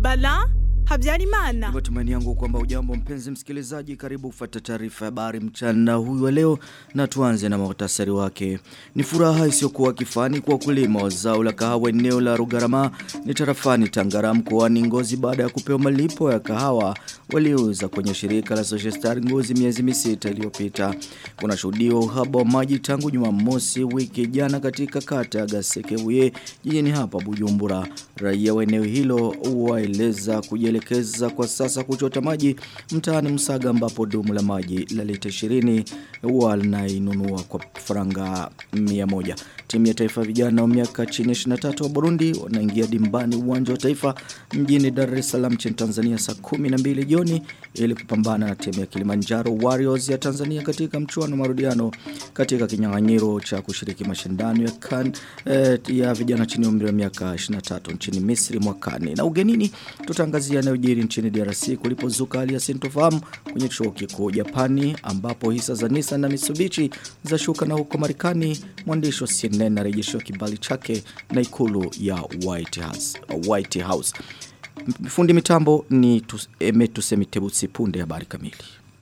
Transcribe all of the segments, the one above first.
Bala Habyarimana. Matumaini yangu kwamba ujambo mpenzi msikilizaji karibu kufuata taarifa ya habari mchana huyu wa leo na tuanze na muhtasari wake. Ni furaha isiyokuwa kifani kwa wakulima wa zao la kahawa eneo la Rugarama ni tarafani Tangara mkoani Ngozi baada ya kupewa malipo ya kahawa waliouza kwenye shirika la Social Star Ngozi miezi misita iliyopita. Kuna shuhudiwa uhaba wa maji tangu Jumamosi wiki jana katika kata ya Gasekebuye jijini hapa Bujumbura. Raia wa eneo hilo waeleza kujielekeza kwa sasa kuchota maji mtaani Msaga ambapo dumu la maji la lita 20 wanainunua kwa faranga 100. Timu ya taifa vijana wa miaka chini ya 23 wa Burundi wanaingia dimbani uwanja wa taifa mjini Dar es Salaam nchini Tanzania saa 12 jioni ili kupambana na timu ya Kilimanjaro Warriors ya Tanzania katika mchuano marudiano katika kinyang'anyiro cha kushiriki mashindano ya kan eh, ya vijana chini ya umri wa miaka 23 nchini Misri mwakani. Na ugenini tutaangazia yanayojiri nchini DRC kulipozuka hali ya sintofahamu kwenye chuo kikuu Japani ambapo hisa za Nissan na Mitsubishi za shuka na huko Marekani mwandishi wa CNN anarejeshiwa kibali chake na ikulu ya White House. White House. Fundi mitambo ni tus, emetusemitebusi punde habari kamili.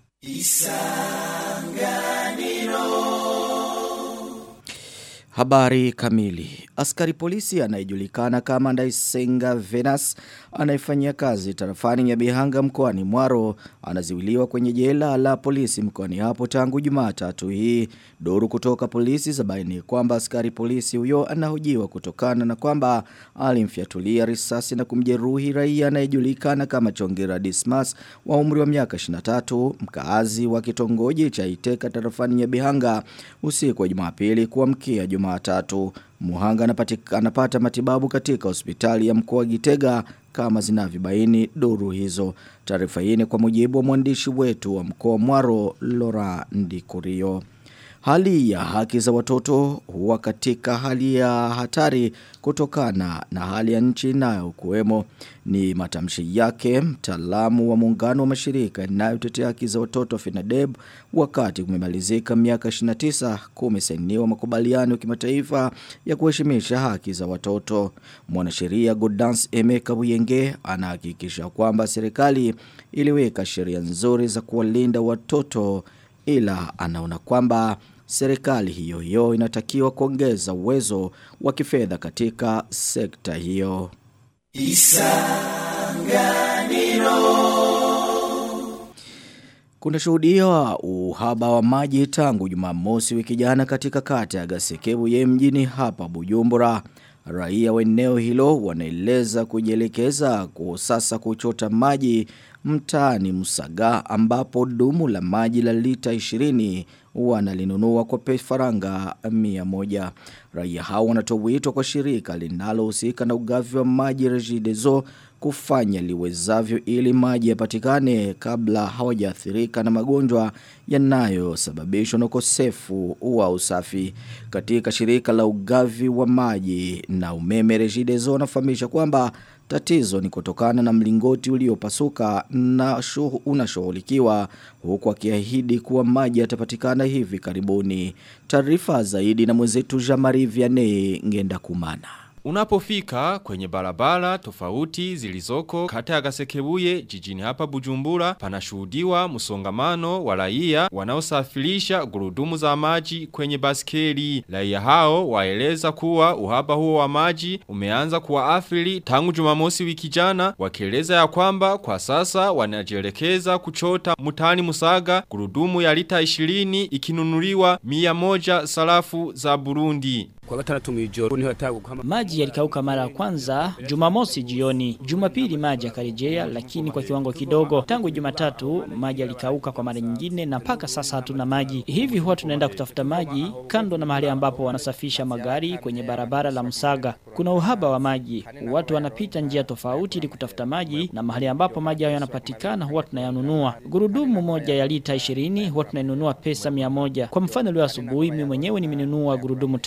Habari kamili. Askari polisi anayejulikana kama Ndaisenga Venus anayefanyia kazi tarafani ya Bihanga mkoani Mwaro anaziwiliwa kwenye jela la polisi mkoani hapo tangu Jumatatu hii. Duru kutoka polisi zabaini kwamba askari polisi huyo anahojiwa kutokana na kwamba alimfyatulia risasi na kumjeruhi raia anayejulikana kama Chongera Dismas wa umri wa miaka 23 mkaazi wa kitongoji cha Iteka tarafani ya Bihanga usiku wa Jumapili kuamkia Jumatatu. Muhanga anapatika, anapata matibabu katika hospitali ya mkoa wa Gitega kama zinavyobaini duru hizo. Taarifa hii ni kwa mujibu wa mwandishi wetu wa mkoa Mwaro Lora Ndikurio. Hali ya haki za watoto huwa katika hali ya hatari kutokana na hali ya nchi nayo kuwemo ni matamshi yake mtaalamu wa muungano wa mashirika yanayotetea haki za watoto FINADEB wakati kumemalizika miaka 29 kumesainiwa makubaliano ya kimataifa ya kuheshimisha haki za watoto. Mwanasheria Godans Emeka Buyenge anahakikisha kwamba serikali iliweka sheria nzuri za kuwalinda watoto ila anaona kwamba serikali hiyo hiyo inatakiwa kuongeza uwezo wa kifedha katika sekta hiyo. Kuna shuhudia uhaba wa maji tangu Jumamosi wiki jana katika kata ya Gasekebu ye mjini hapa Bujumbura. Raia wa eneo hilo wanaeleza kujielekeza kwa sasa kuchota maji mtaani Musaga ambapo dumu la maji la lita 20 wanalinunua kwa pesa faranga 100. Raia hao wanatoa wito kwa shirika linalohusika na ugavi wa maji Regideso kufanya liwezavyo ili maji yapatikane kabla hawajaathirika na magonjwa yanayosababishwa na ukosefu wa usafi. Katika shirika la ugavi wa maji na umeme Regideso wanafahamisha kwamba Tatizo ni kutokana na mlingoti uliopasuka na shuhu unashughulikiwa huku akiahidi kuwa maji yatapatikana hivi karibuni. Taarifa zaidi na mwenzetu Jamari Vianney ngenda kumana. Unapofika kwenye barabara tofauti zilizoko kata ya Gasekebuye jijini hapa Bujumbura panashuhudiwa msongamano wa raia wanaosafirisha gurudumu za maji kwenye baskeli. Raia hao waeleza kuwa uhaba huo wa maji umeanza kuwaathiri tangu Jumamosi wiki jana wakieleza ya kwamba kwa sasa wanajielekeza kuchota mutani Musaga gurudumu ya lita 20 ikinunuliwa 100 sarafu za Burundi. Kwa gatandatu mwijoro niho yatagu kama Maji yalikauka mara ya kwanza Jumamosi jioni. Jumapili maji yakarejea lakini kwa kiwango kidogo. Tangu Jumatatu maji yalikauka kwa mara nyingine na mpaka sasa hatuna maji. Hivi huwa tunaenda kutafuta maji kando na mahali ambapo wanasafisha magari kwenye barabara la Msaga. Kuna uhaba wa maji. Watu wanapita njia tofauti ili kutafuta maji na mahali ambapo maji hayo yanapatikana huwa tunayanunua. Gurudumu moja ya lita 20 huwa tunainunua pesa 100. Kwa mfano leo asubuhi mimi mwenyewe nimenunua gurudumu tano za maji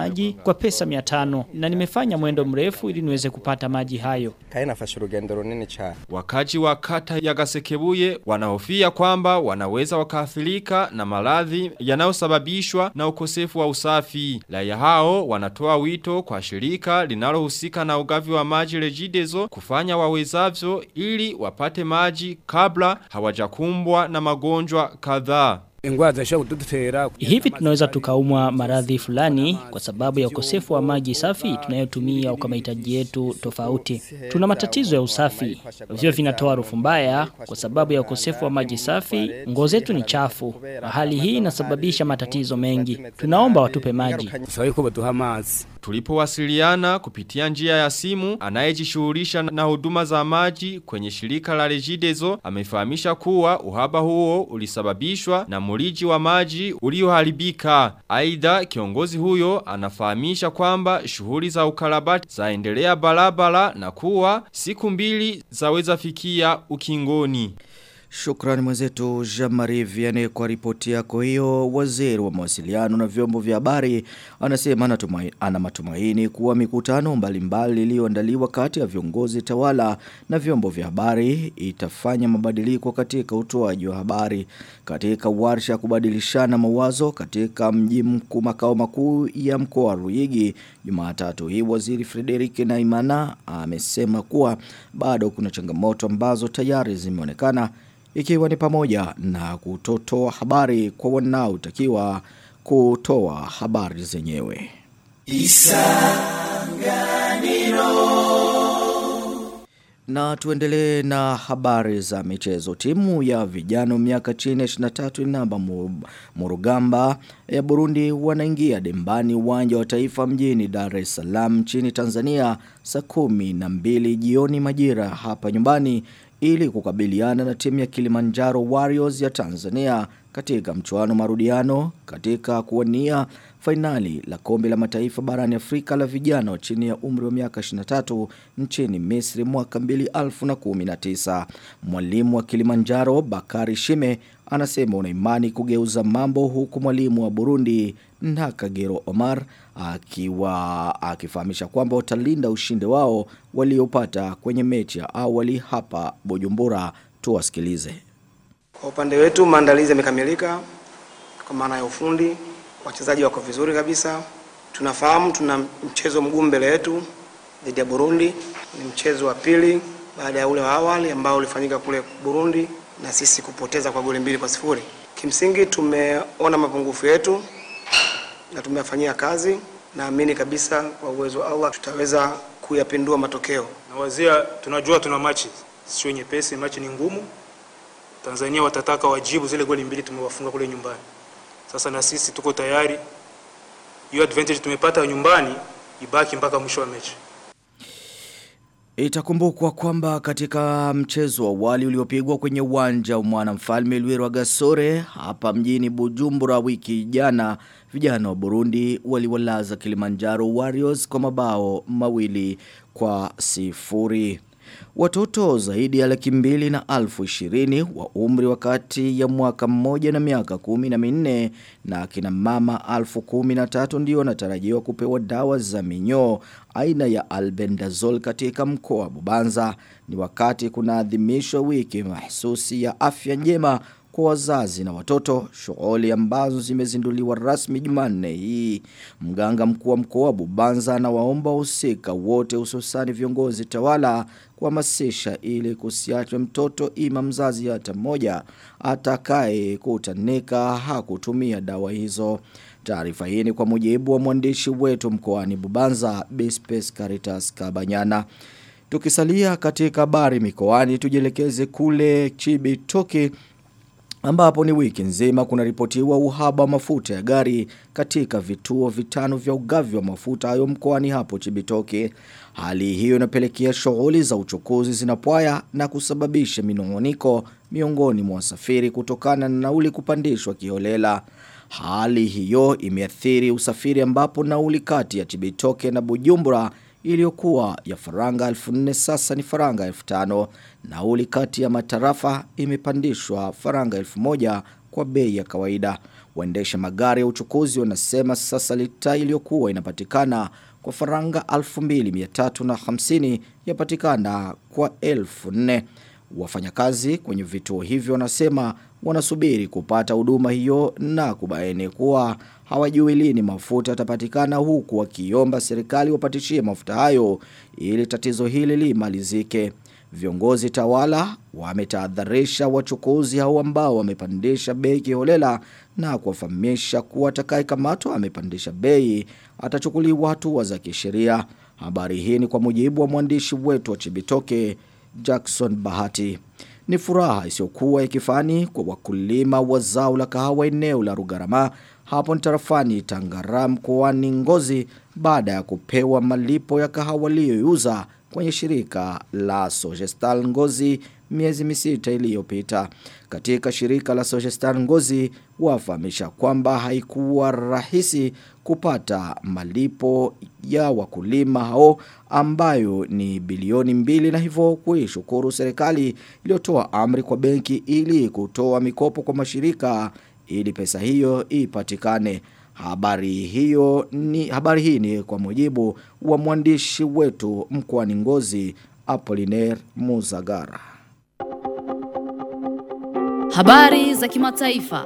maji kwa pesa 500 na nimefanya mwendo mrefu ili niweze kupata maji hayo. Kaye nafashe urugendo runini cyane. Wakaji wa kata ya Gasekebuye wanahofia kwamba wanaweza wakaathirika na maradhi yanayosababishwa na ukosefu wa usafi. Raia hao wanatoa wito kwa shirika linalohusika na ugavi wa maji Regideso kufanya wawezavyo ili wapate maji kabla hawajakumbwa na magonjwa kadhaa. ingwara zishobora kudutera Hivi tunaweza tukaumwa maradhi fulani kwa sababu ya ukosefu wa maji safi tunayotumia kwa mahitaji yetu tofauti. Tuna matatizo ya usafi. Vyo vinatoa harufu mbaya kwa sababu ya ukosefu wa maji safi, nguo zetu ni chafu. Na hali hii inasababisha matatizo mengi. Tunaomba watupe maji. dusaba yuko baduha amazi Tulipowasiliana kupitia njia ya simu, anayejishughulisha na huduma za maji kwenye shirika la Regideso amefahamisha kuwa uhaba huo ulisababishwa na muriji wa maji ulioharibika. Aidha, kiongozi huyo anafahamisha kwamba shughuli za ukarabati zaendelea barabara na kuwa siku mbili zaweza fikia ukingoni. Shukrani mwenzetu Jean-Marie Vianney kwa ripoti yako hiyo. Waziri wa mawasiliano na vyombo vya habari anasema anatumai, ana matumaini kuwa mikutano mbalimbali iliyoandaliwa kati ya viongozi tawala na vyombo vya habari itafanya mabadiliko katika utoaji wa habari. Katika warsha ya kubadilishana mawazo katika mji mkuu makao makuu ya mkoa wa Ruyigi Jumatatu hii waziri Frederick Naimana amesema kuwa bado kuna changamoto ambazo tayari zimeonekana ikiwa ni pamoja na kutotoa habari kwa wanaotakiwa kutoa habari zenyewe. Na tuendelee na habari za michezo. Timu ya vijana miaka chini ya 23 namba Mu- Murugamba ya Burundi wanaingia dembani uwanja wa taifa mjini Dar es Salaam nchini Tanzania saa kumi na mbili jioni majira hapa nyumbani ili kukabiliana na timu ya Kilimanjaro Warriors ya Tanzania katika mchuano marudiano katika kuwania fainali la kombe la mataifa barani Afrika la vijana wa chini ya umri wa miaka 23 nchini Misri mwaka 2019. Mwalimu wa Kilimanjaro Bakari Shime anasema una imani kugeuza mambo huku mwalimu wa Burundi Nakagero Omar akiwa akifahamisha kwamba watalinda ushindi wao waliopata kwenye mechi ya awali hapa Bujumbura. Tuwasikilize. Kwa upande wetu maandalizi yamekamilika kwa maana ya ufundi, wachezaji wako vizuri kabisa. Tunafahamu tuna mchezo mgumu mbele yetu dhidi ya Burundi. Ni mchezo wa pili baada ya ule wa awali ambao ulifanyika kule Burundi na sisi kupoteza kwa goli mbili kwa sifuri. Kimsingi tumeona mapungufu yetu na tumeyafanyia kazi. Naamini kabisa kwa uwezo wa Allah tutaweza kuyapindua matokeo. na wazia tunajua tuna machi sio nyepesi, machi ni ngumu. Tanzania watataka wajibu zile goli mbili tumewafunga kule nyumbani. Sasa na sisi tuko tayari, hiyo advantage tumepata nyumbani ibaki mpaka mwisho wa mechi. Itakumbukwa kwamba katika mchezo wa awali uliopigwa kwenye uwanja wa mwanamfalme Lwirwa Gasore hapa mjini Bujumbura wiki jana vijana wa Burundi waliwalaza Kilimanjaro Warriors kwa mabao mawili kwa sifuri. Watoto zaidi ya laki mbili na alfu ishirini wa umri wakati ya mwaka mmoja na miaka kumi na minne na kina mama alfu kumi na tatu ndio wanatarajiwa kupewa dawa za minyoo aina ya albendazole katika mkoa wa Bubanza. Ni wakati kunaadhimishwa wiki mahsusi ya afya njema kwa wazazi na watoto, shughuli ambazo zimezinduliwa rasmi Jumanne hii. Mganga mkuu wa mkoa wa Bubanza anawaomba wahusika wote hususani viongozi tawala kuhamasisha ili kusiachwe mtoto ima mzazi hata mmoja atakaye kutanika hakutumia dawa hizo. Taarifa hii ni kwa mujibu wa mwandishi wetu mkoani Bubanza, Bispes Caritas Kabanyana. Tukisalia katika habari mikoani tujielekeze kule Chibitoki ambapo ni wiki nzima kunaripotiwa uhaba wa mafuta ya gari katika vituo vitano vya ugavi wa mafuta hayo mkoani hapo Chibitoke. Hali hiyo inapelekea shughuli za uchukuzi zinapwaya na kusababisha minong'oniko miongoni mwa wasafiri kutokana na nauli kupandishwa kiholela. Hali hiyo imeathiri usafiri ambapo nauli kati ya Chibitoke na Bujumbura iliyokuwa ya faranga 1400 sasa ni faranga 1500 nauli kati ya matarafa imepandishwa faranga 1000 kwa bei ya kawaida Waendesha magari ya uchukuzi wanasema sasa lita iliyokuwa inapatikana kwa faranga 2350 yapatikana kwa 1004. Wafanyakazi kwenye vituo hivyo wanasema wanasubiri kupata huduma hiyo na kubaini kuwa hawajui lini mafuta yatapatikana huku wakiomba serikali wapatishie mafuta hayo ili tatizo hili limalizike. Viongozi tawala wametahadharisha wachukuzi hao ambao wamepandisha bei kiholela na kuwafahamisha kuwa atakayekamatwa amepandisha bei atachukuliwa hatua za kisheria. Habari hii ni kwa mujibu wa mwandishi wetu wa Chibitoke Jackson Bahati. Ni furaha isiyokuwa ikifani kwa wakulima wa zao la kahawa eneo la Rugarama hapo tarafani Tangara mkoani Ngozi baada ya kupewa malipo ya kahawa waliyoiuza kwenye shirika la Sogestal Ngozi miezi misita iliyopita. Katika shirika la Sogestal Ngozi wafahamisha kwamba haikuwa rahisi kupata malipo ya wakulima hao ambayo ni bilioni mbili na hivyo kuishukuru serikali iliyotoa amri kwa benki ili kutoa mikopo kwa mashirika ili pesa hiyo ipatikane. Habari hiyo ni habari hii ni kwa mujibu wa mwandishi wetu mkoani Ngozi Apollinaire Muzagara. Habari za kimataifa.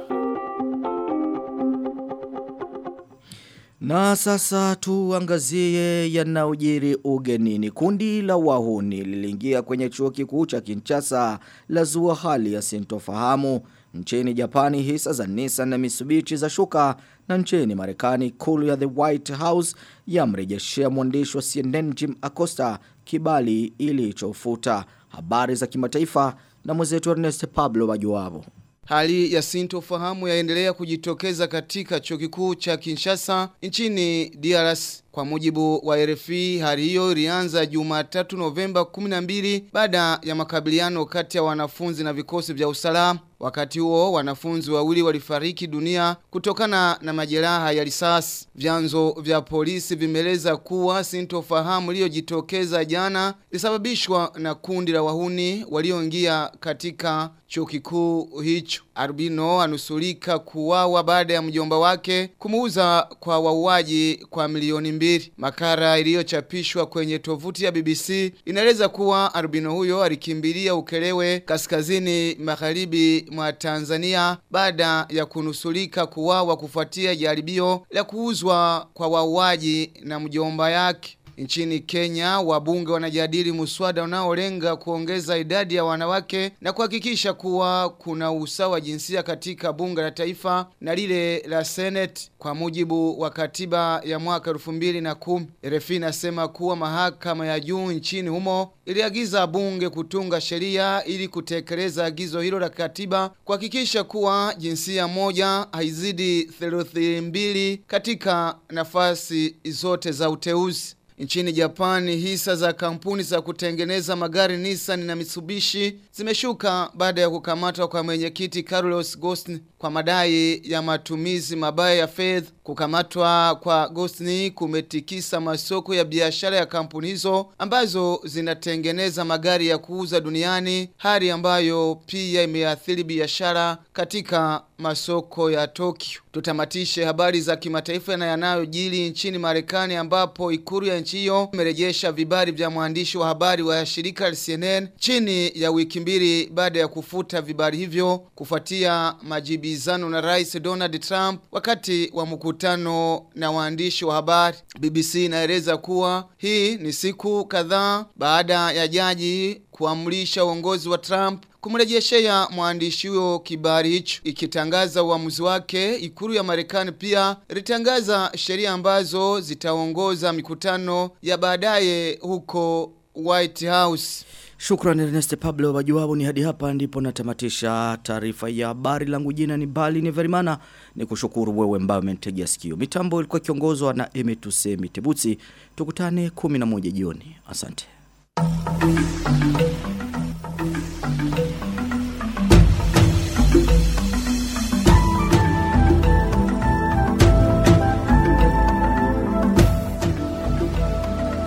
Na sasa tuangazie yanayojiri ugenini. Kundi la wahuni liliingia kwenye chuo kikuu cha Kinshasa la zua hali ya sintofahamu. Nchini Japani hisa za Nissan na Mitsubishi za shuka na nchini Marekani kulu ya The White House yamrejeshea mwandishi wa CNN Jim Acosta kibali ilichofuta. Habari za kimataifa na mwenzetu Ernest Pablo Wajuabo. Hali ya sintofahamu yaendelea kujitokeza katika chuo kikuu cha Kinshasa nchini DRC. Kwa mujibu wa RFI, hali hiyo ilianza Jumatatu Novemba 12 baada ya makabiliano kati ya wanafunzi na vikosi vya usalama. Wakati huo wanafunzi wawili walifariki dunia kutokana na majeraha ya risasi. Vyanzo vya polisi vimeleza kuwa sintofahamu iliyojitokeza jana ilisababishwa na kundi la wahuni walioingia katika chuo kikuu hicho. Arbino anusulika kuwawa baada ya mjomba wake kumuuza kwa wauaji kwa milioni mbili. Makara iliyochapishwa kwenye tovuti ya BBC inaeleza kuwa Arbino huyo alikimbilia Ukelewe kaskazini magharibi mwa Tanzania baada ya kunusulika kuwawa kufuatia jaribio la kuuzwa kwa wauaji na mjomba yake. Nchini Kenya, wabunge wanajadili muswada unaolenga kuongeza idadi ya wanawake na kuhakikisha kuwa kuna usawa jinsia katika bunge la taifa na lile la Senate kwa mujibu wa katiba ya mwaka 2010. RFI inasema kuwa mahakama ya juu nchini humo iliagiza bunge kutunga sheria ili kutekeleza agizo hilo la katiba kuhakikisha kuwa jinsia moja haizidi theluthi mbili katika nafasi zote za uteuzi. Nchini Japani hisa za kampuni za kutengeneza magari Nissan na Mitsubishi zimeshuka baada ya kukamatwa kwa mwenyekiti Carlos Ghosn kwa madai ya matumizi mabaya ya fedha. Kukamatwa kwa Ghosn kumetikisa masoko ya biashara ya kampuni hizo ambazo zinatengeneza magari ya kuuza duniani, hali ambayo pia imeathiri biashara katika masoko ya Tokyo. Tutamatishe habari za kimataifa na yanayojiri nchini Marekani ambapo ikuru ya nchi hiyo imerejesha vibali vya mwandishi wa habari wa shirika la CNN chini ya wiki mbili baada ya kufuta vibali hivyo kufuatia majibizano na Rais Donald Trump wakati wa mkutano na waandishi wa habari. BBC inaeleza kuwa hii ni siku kadhaa baada ya jaji kuamrisha uongozi wa Trump kumrejeshea mwandishi huyo kibali hicho ikitangaza uamuzi wake ikuru ya Marekani pia ilitangaza sheria ambazo zitaongoza mikutano ya baadaye huko White House Shukran Ernest Pablo wajuwabu ni hadi hapa ndipo natamatisha taarifa ya habari langu jina ni Bali ni Verimana ni kushukuru wewe mbao umetegea sikio. Mitambo ilikuwa kiongozwa na Emetuse Mitebutsi. Tukutane 11 jioni. Asante.